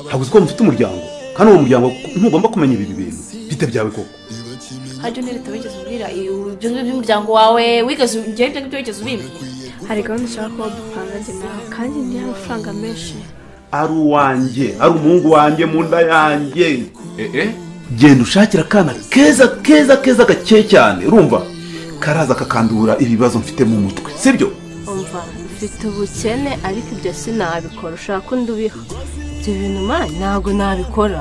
ntabwo uzi ko mufite umuryango kandi uwo muryango ntugomba kumenya ibi bintu bite byawe koko haryo ni leta wigeze ubwira ibyo ngibyo by'umuryango wawe wigeze ujyaho ibyo ngibyo wigeze ubibwira hari gahunda ushaka kuba dupangaze nawe kandi ni amafaranga menshi ari uwanjye ari umuhungu wanjye mu nda yanjye eh genda ushakira akana keza keza keza gakeye cyane urumva karaza kakandura ibibazo mfite mu mutwe sibyo umva mfite ubukene ariko ibyo sinabikora ushaka undi ubiha ibyo bintu mani ntabwo nabikora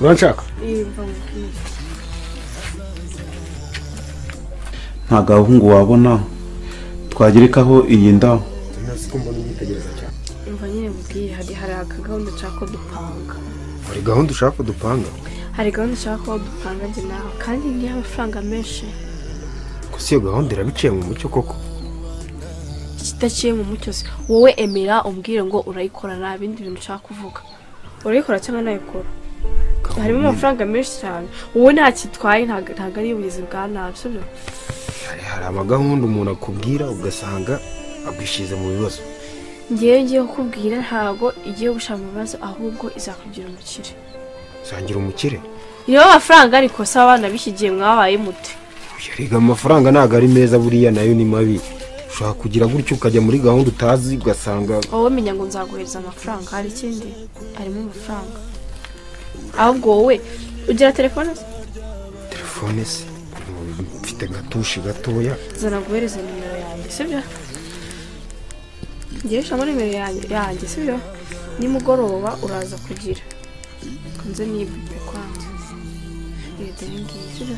uranshaka nta gahungu wabona twagerekaho iyi nda ntabwo mbona inyitegereza cyane umva nyine mubwiye hari hari akagahunda ushaka ko dupanga hari gahunda ushaka ko dupanga hari gahunda ushaka kuba dupangaze nawe kandi ni amafaranga menshi gusa iyo gahunda iraba iciye mu mucyo koko kidaciye mu mucyo se wowe emera umbwire ngo urayikora nta bindi bintu ushaka kuvuga urayikora cyangwa nayikora harimo amafaranga menshi cyane wowe ntakitwaye ntago ntago ari ubugizi bwa nabi sibyo hari hari amagahunda umuntu akubwira ugasanga agwishyize mu bibazo ngewe ngiye kukubwira ntago igiye gushaka mu bibazo ahubwo izakugira umukire usangira umukire ireba amafaranga ariko se abana b'iki gihe mwabaye mute yariga amafaranga ntabwo ari meza buriya nayo ni mabi ushobora kugira gutyo ukajya muri gahunda utazi ugasanga wowe menya ngo nzaguhereza amafaranga hari ikindi harimo amafaranga ahubwo wowe ugira telefone se telefone se mfite gatushi gatoya zana guhereza nimero yanjye sibyo ngewe ushyiramo nimero yanjye yanjye sibyo nimugoroba uraza kugira nze nibwire kwanjye leta ngiye sibyo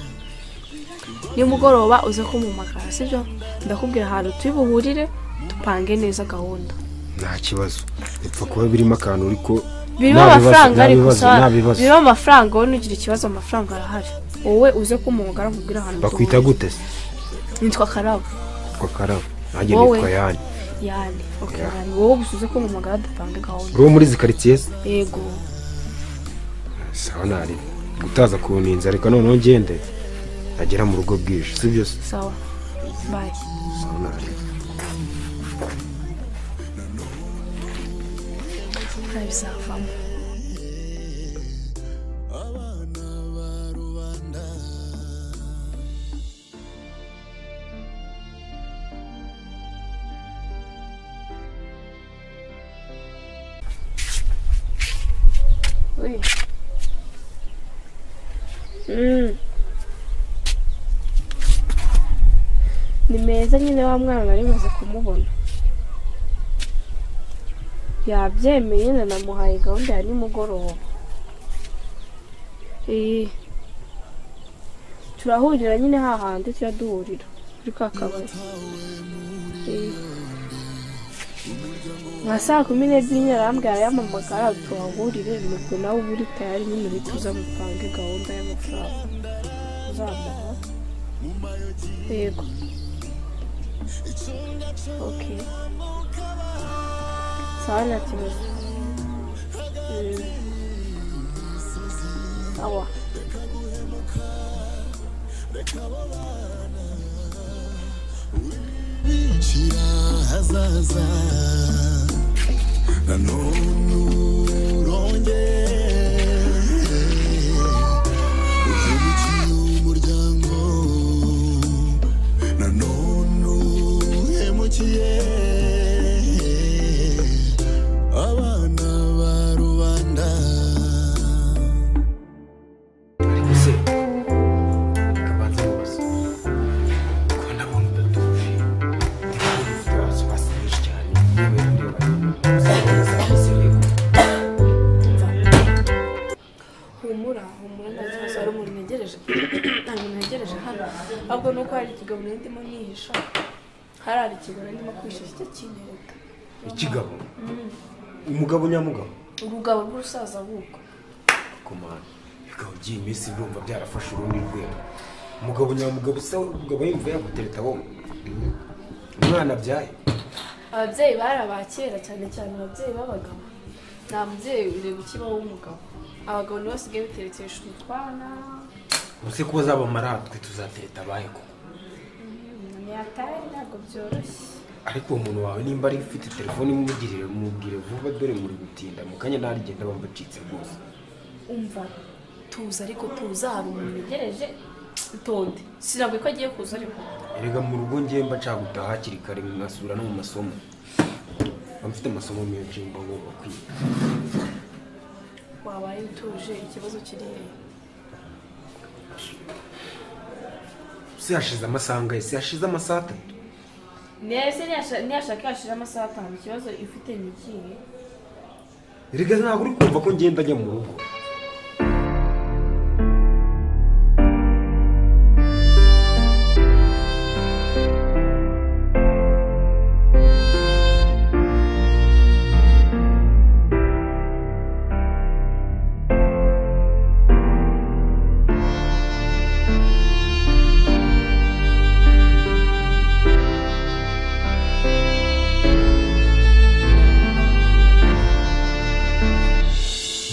nimugoroba uze kumpamagara sibyo ndakubwira ahantu turi buhurire dupange neza gahunda nta kibazo bipfa kuba birimo akantu ariko birimo nta bibazo, amafaranga nta ariko bibazo, sa nta bibazo. birimo amafaranga wowe ntugire ikibazo amafaranga arahari wowe uze kumpamagara nkubwire ahantu bakwita duhurira. gute se nitwa karabo kwa karabo nanjye Wowe. nitwa yani yani okay, Yeah. yani wowe gusa uze kumpamagara dupange gahunda uri uwo muri izi karitsiye se yego sawa nari gutaza kuninza reka noneho ngende nagera mu rugo bwije si byo se sawa bye sawa nari nta bizavamo ni meza nyine wa mwana nari maze kumubona yabyemeye na namuhaye gahunda ya nimugoroba Eh, turahurira nyine hahandi tujya duhurira kuri ka kabari Eh, nka saa kumi n'ebyiri nyine arambwira yampamagara tuhahurire nuko nawe uba uri tayari nyine uhita uza mupange gahunda y'amafaranga uzamuha yego Okay. Sawa nta kibazo. Mm. Awa. ariko se kabanza mubaza ko ndabona udatuje ndabona ibibazo basa byinshi cyane yewe ndeba Humura, humura nta kibazo hari umuntu ntegereje. Nta muntu ntegereje hano. Ahubwo nuko hari ikigabo nari ndimo nihisha. Hari hari ikigabo nari ndimo kwishisha icyo kintereta. ikigabo umugabo nyamugabo Urugabo rw'urusaza buko. ariko mwana bikaba ugiye iminsi urumva byarafashe urundi rwego umugabo nyamugabo usa umugabo yumva yagutereta wowe umwana abyaye ababyeyi bari abakera cyane cyane ababyeyi b'abagabo nta mubyeyi ureba ukibaho w'umugabo abagabo nibo basigaye biterekesha utwana ubuse ko bazabamara twe tuzatereta abahe koko umuntu yataye ntabwo byoroshye ariko uwo muntu wawe nimba ari ufite telefone imugirire mubwire vuba dore muri gutinda mu kanya narigenda bambacitse rwose umva tuza ariko tuza hari umuntu wegereje utonde sinabwe ko agiye kuza ariko erega mu rugo ngemba nshaka gutaha hakiri kare nkasubira no mu masomo mba mfite amasomo menshi mba ngomba kwiga wabaye utuje ikibazo kirihe si hashize amasaha angahe si hashize amasaha atatu nese ntiyashaka yashira amasaha atanu ikibazo ifite ni ikihe erega ntabwo uri kumva ko ngenda njya mu rugo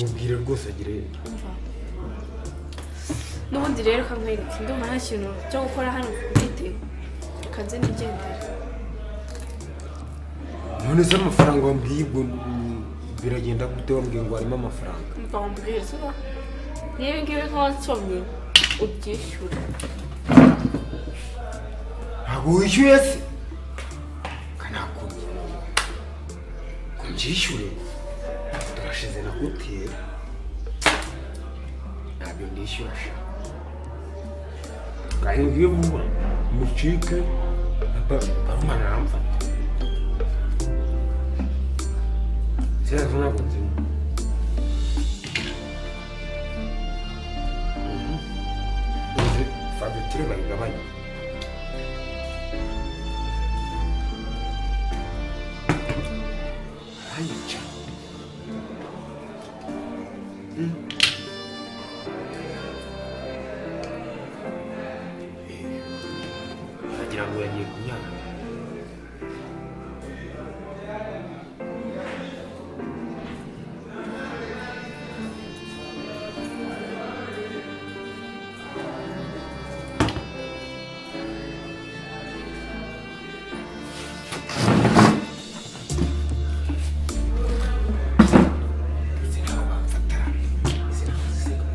mubwire rwose agire n'ubundi rero ukamwereka ndumva nta kintu cyo gukora hano bwite kanze nigendera none se amafaranga wambwiye ubwo mm, biragenda gute wambwiye ngo harimo amafaranga mva wambwira uba niba ngibi ko wansomye ubyishyura ntabwo wishyuye se kanakumye ngo mbyishyure turashize na kutera ntabyo ndishyura sha kandi ngiye vuba mucike barumana aramfata sinazi ntabwo nzima fagitire bayigabanya ayica wagira ngo yagiye kunyara izi ntaho bamfata izi ntaho zisiga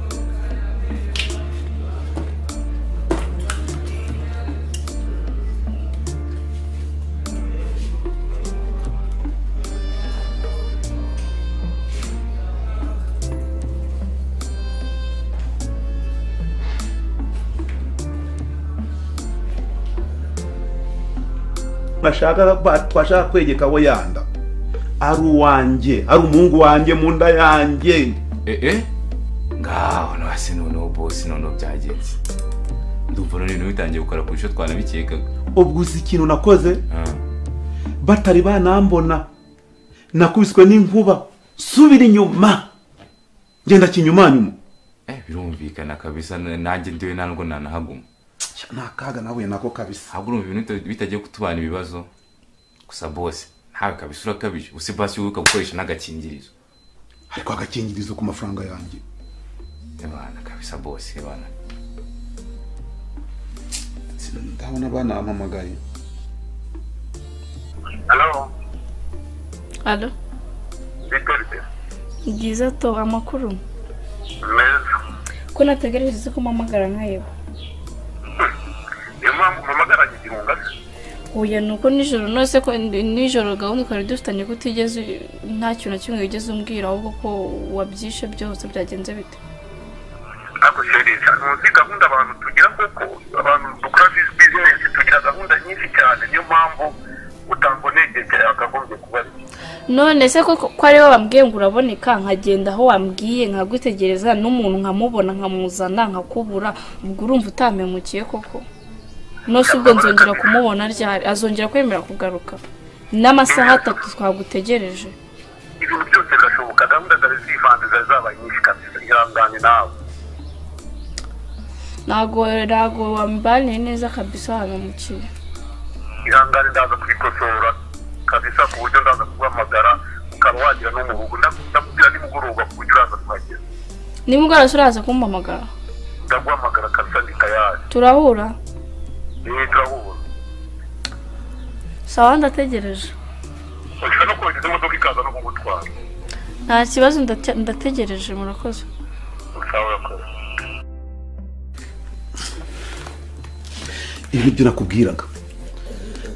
bashaka ba- twashaka kwegeka abo yanda ari uwanjye ari umuhungu wanjye mu nda yanjye ee ngaho nasi noneho bose noneho byagenze ndumva none ibintu bitangiye gukora kurusha twanabikekaga ubwo uzi ikintu nakoze Ah, batari banambona nakubiswe n'inkuba subira inyuma genda kinyumanyuma eh, birumvikana kabisa na- nanjye ndiwe ntabwo nanahaguma ni akaga nahuye nako kabisa ahubwo urumva ibintu bita- bitagiye kutubana ibibazo gusa bose ntawe kabisa urakabije usibasi wibuka gukoresha n'agakingirizo ariko agakingirizo ku mafaranga yanjye ebana kabisa bose ebana ndabona banampamagaye Halo, hano bitorite. byiza to amakuru Meza. ko nategereje ko mpamagara nkayeba Niyo mpamvu mpamagaranye igihunga se. uyu ni uko nijoro nose ko nijoro gahunda twari dufitanye ko utigeze nta kintu na kimwe wigeze umbwira ahubwo ko wabyishe byose byagenze bite Ako sheri, cyane uzi gahunda abantu tugira koko, abantu dukora this business tugira gahunda nyinshi cyane. Niyo mpamvu utambonegekeye akagombye kuba ari. none se ko ko ari wowe wambwiye ngo uraboneka nkagenda aho wambwiye nkagutegereza n'umuntu nkamubona nkamuzana nkakubura ubwo urumva utampemukiye koko nose ubwo nzongera kumubona ryari azongera kwemera kugaruka n'amasaha atatu twagutegereje Ibintu byose birashoboka, gahunda zari zivanze zari zabaye nyinshi kabisa. Ihangane nawe ntago ntago wambaniye neza kabisa hano mu kigo ihangane ndaza kwikosora kabisa ku buryo ndaza kuguhamagara ukaba wagira n'umuhugu ndakubwira nimugoroba ku buryo uraza kuhagera nimugoroba uraza kumpamagara ndaguhamagara kabisa ni tayari turahura niyo turahura sawa ndategereje ushobora no kohereza imodoka ikaza no kugutwara nta kibazo ndate- ndategereje murakoze sawa urakoze ibi ni byo nakubwiraga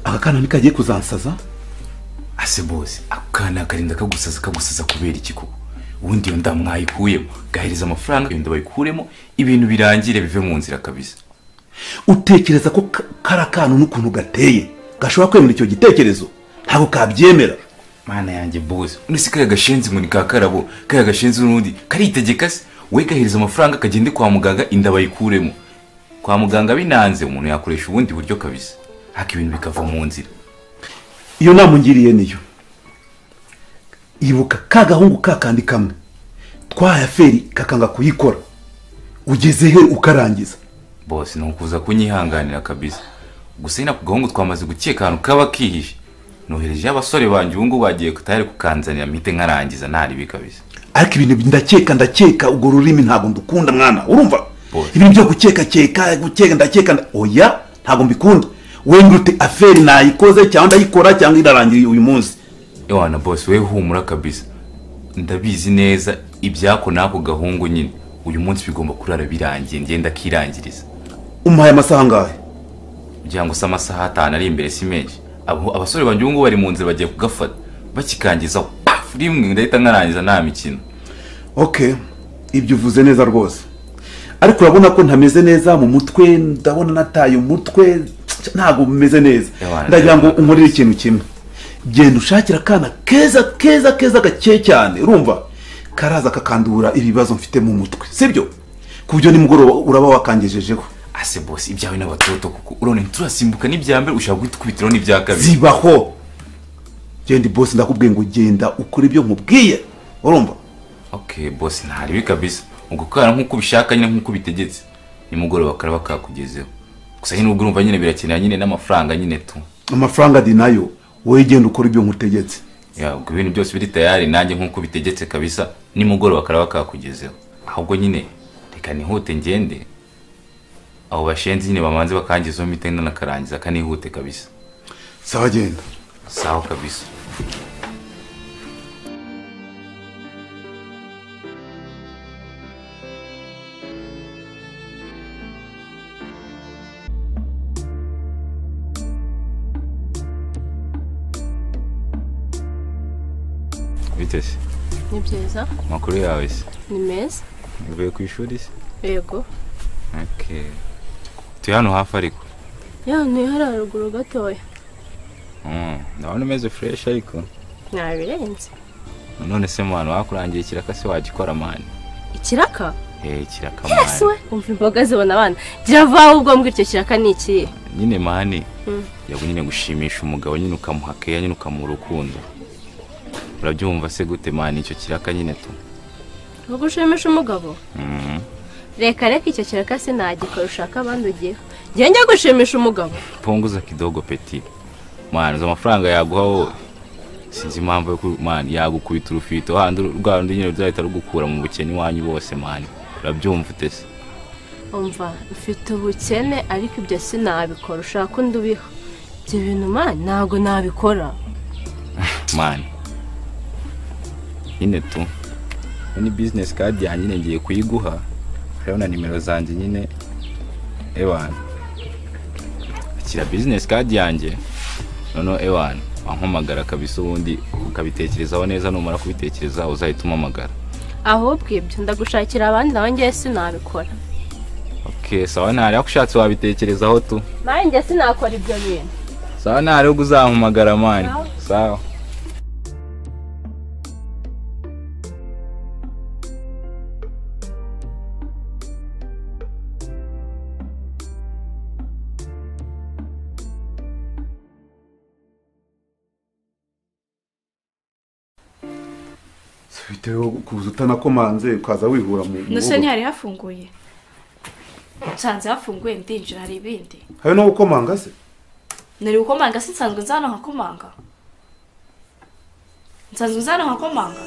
aka kana ntikagiye kuzansaza ase bose ako kana akarinda kagusaza kagusaza kubera iki koko ubundi iyo nda mwayikuyemo gahereza amafaranga iyo nda bayikuremo ibintu birangire bive mu nzira kabisa utekereza ko ka- kari akantu n'ukuntu gateye gashobora kwemera icyo gitekerezo ntabwo kabyemera mana yanjye bose undi si kariya gashenzi ngo ni ka karabo kariya gashenzi n'undi karitegeka se we gahereza amafaranga kagende kwa muganga inda bayikuremo kwa muganga binanze umuntu yakoresha ubundi buryo kabisa haka ibintu bikava mu nzira iyo nama ungiriye niyo ibuka ka gahungu kakandi kamwe twaya feri kakanga kuyikora ugeze he ukarangiza bose ni ukuza kunyihanganira kabisa gusa nyine ako gahungu twamaze gukeka ahantu kaba kihishe noherejeho abasore banjye ubu ngubu bagiye kutari kukanzanira mpite nkarangiza ntaribi kabisa ariko ibintu ndakeka ndakeka urwo rurimi ntabwo ndukunda mwana urumva Boy. ibintu byo gukekakeka gukeka ndakeka nda- oya ntabwo mbikunda wenda ute aferi nayikoze cyangwa ndayikora cyangwa irarangira uyu munsi ewana bose we humura kabisa ndabizi neza ibyako n'ako gahungu nyine uyu munsi bigomba kurara birangiye ngenda kirangiriza umuhaye amasaha angahe kugira ngo se amasaha atanu ari imbere si menshi Abo- abasore banjye ubu ngubu bari mu nzira bagiye kugafata bakikangizaho paf rimwe ndahita nkarangiza nta mikino ok ibyo uvuze neza rwose ariko urabona ko ntameze neza mu mutwe ndabona nataye umutwe ntabwo meze neza Ewana, ndagira ngo ndabizi. unkorere ikintu kimwe genda ushakira akana keza keza keza gakeye cyane urumva karaza kakandura ibibazo mfite mu mutwe sibyo ku buryo nimugoroba uraba wakangejejeho ase bose ibyawe n'abatoto kuko urabona ntiturasimbuka n'ibya mbere ushaka gutukubitiraho n'ibya kabiri zibaho genda bosi ndakubwiye ngo genda ukore ibyo nkubwiye urumva okay bose ntaribi kabisa ubwo kara nk'uko ubishaka nyine nk'uko bitegetse nimugoroba karaba kakugezeho gusa nyine ubwo urumva nyine birakenera nyine n'amafaranga nyine tu amafaranga di nayo wowe genda ukora ibyo nkutegetse ya ubwo ibintu byose biri tayari nanjye nk'uko bitegetse kabisa nimugoroba karaba kakugezeho ahubwo nyine reka nihute ngende abo bashenzi nyine bamanze bakangizaho mite ndanakarangiza kanihute kabisa sawa genda sawa kabisa bite se ni byiza amakuru yawe se ni meza uvuye ku ishuri se yego okay turi hano hafi ariko ya ni hariya haruguru gatoya Mm, ndabona umeze fureshi ariko ntabirenze none se mwana wakurangiye ikiraka se wagikora mani ikiraka eh kiraka mani ese we umva imboga zibona abana gira vaho ubwo mbwira icyo kiraka ni ikihe nyine mani Mm. yabwo nyine gushimisha umugabo nyine ukamuha keya nyine ukamuha urukundo urabyumva se gute mani icyo kiraka nyine tu ubwo ushimisha umugabo Mhm. reka reka icyo kiraka sinagikora ushaka abandi ugiyeho njye njya gushimisha umugabo punguza kidogo peti mani uzi amafaranga yaguha wowe sinzi impamvu yo ku- mani yagukubita urufito handi rwa rundi nyine ruzahita rugukura mu bukene iwanyu bose mani urabyumva utese umva mfite ubukene ariko ibyo sinabikora ushaka undi ubiho ibyo bintu mani ntabwo nabikora mani nyine tu ni bizinesi kadi yanjye nyine ngiye kuyiguha hariho na nimero zanjye nyine ewana akira bizinesi kadi yanjye noneho ewana wampamagara kabisa ubundi ukabitekerezaho neza numara kubitekereza uzahita umpamagara ahubwo ibyo ndagushakira abandi nawe ngewe sinabikora ok sawa ntari aho ushatse wabitekerezaho tu mani njye sinakora ibyo bintu sawa ntari ahubwo uzampamagara mani sawa bitewe kuza utanakomanze ukaza wihura mu nose muhogo. ntihari hafunguye nsanze hafunguye ndinjira hari ibindi hari nawe ukomanga se nari gukomanga se nsanzwe nza hano nkakomanga nsanzwe nza hano nkakomanga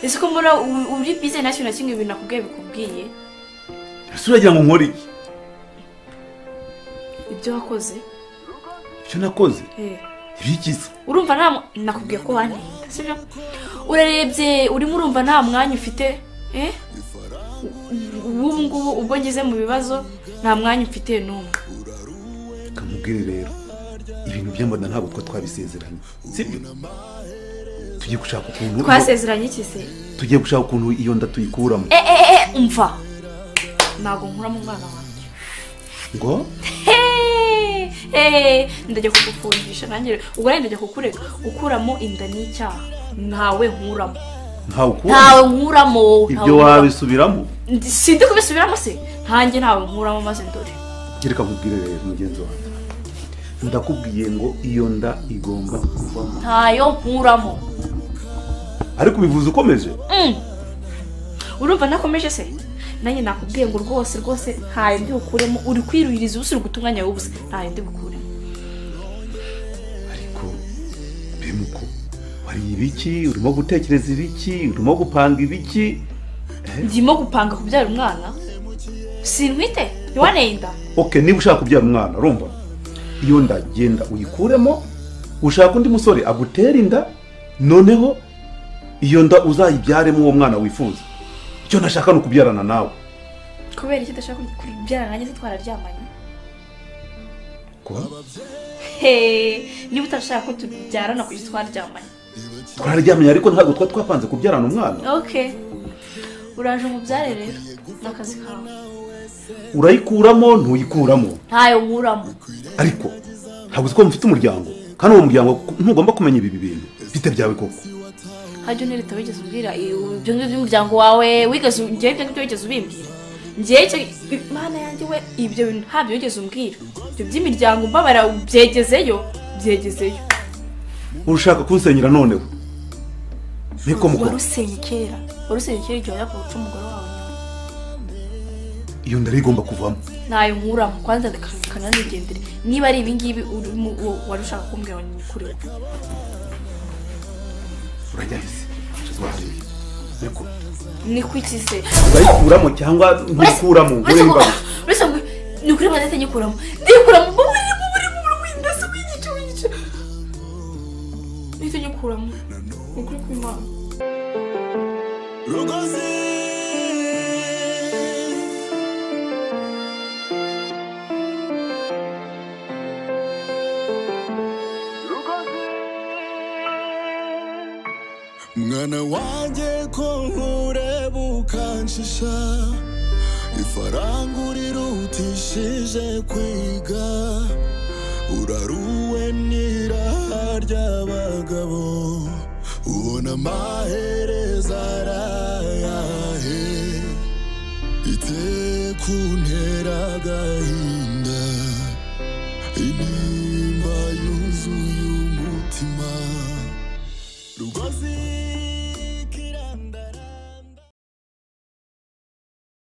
ese ko mbona u- uri bize nta kintu na kimwe ibintu nakubwiye bikubwiye ese uragira ngo nkore iki ibyo wakoze icyo nakoze eh. ibikiza urumva nta mwa- nakubwiye ko wantinda sibyo urarebye urimo urumva nta mwanya ufite eh? U- u- ubu ngubu ubwo ngeze mu bibazo nta mwanya mfite n'umwe kamubwire rero ibintu by'amada ntabwo twa twabisezeranye sibyo tugiye gushaka ukuntu twasezeranye iki se tugiye gushaka ukuntu iyo nda tuyikuramo Eh, eh, eh, umva ntabwo nkura mu mwana wanjye ngo Eh, eh, ndajya kugufungisha nanjye ubwo nanjye ndajya kukureka gukuramo inda ni icyaha ntawe nkuramo ntawe ukura ntawe nkuramo ibyo ntawe nkuramo. wabisubiramo sindi kubisubiramo se ntanjye ntawe nkuramo maze dore gereka nkubwire rero mugenzi wanjye ndakubwiye ngo iyo nda igomba kuvamo ntayo nkuramo ariko ubivuze ukomeje Mm. urumva nakomeje se nanjye nakubwiye ngo rwose rwose ntayo ndi bukuremo uri kwiruhiriza ubusa uri guta umwanya w'ubusa ntayo ndi bukuremo ariko bemuko wari ibiki urimo gutekereza ibiki urimo gupanga ibiki ndimo gupanga kubyara umwana sintwite ntiwaneye inda ok niba ushaka kubyara umwana urumva iyo nda genda uyikuremo ushaka undi musore agutere inda noneho iyo nda uzayibyaremo uwo mwana wifuza icyo nashaka ni ukubyarana nawe kubera iki udashaka kubyara nanjye se twararyamanye kuba Hey, niba utashaka ko tubyarana kugira twaryamanye twararyamye ariko ntabwo twari twapanze kubyarana umwana okay uraje umubyare rero ni akazi kawe urayikuramo ntuyikuramo ntayo nkuramo ariko ntabwo uzi ko mufite umuryango kandi uwo muryango ntugomba kumenya ibi bintu bite byawe koko hajya unereta wigeze ubwira ibyo ngibyo by'umuryango wawe wigeze ngewe ibyo ngibyo wigeze ubimbwira ngewe icyo- imana yanjye we ibyo bintu ntabyo wigeze umbwira ibyo by'imiryango mbabarira byegezeyo byegezeyo urashaka kunsenyera noneho niko mukora warusenye kera warusenye kera igihe wajyaga guca umugore wawe inyuma. iyo nda rero igomba kuvamo ntayo nkuramo kwanza ndakana nigendere niba ari ibingibi urimo uwo wari ushaka kumbwira ngo ni kuri wowe urajya hisi tuzahareba ariko ni kuki se urayikuramo cyangwa ntuyikuramo uretse ngo uremba uretse ngo ni kuri mandate nyikuramo nyikuramo ubu buri mu buri mu w'indasi w'igice w'igice nicyo nyikuramo ni ukuri kw'imana mwana wanjye ko nkureba ukanshisha ifaranga urirutishije kwiga uraruwe n'iraha ry'abagabo ubona amahereza arayahe ite kuntera agahinda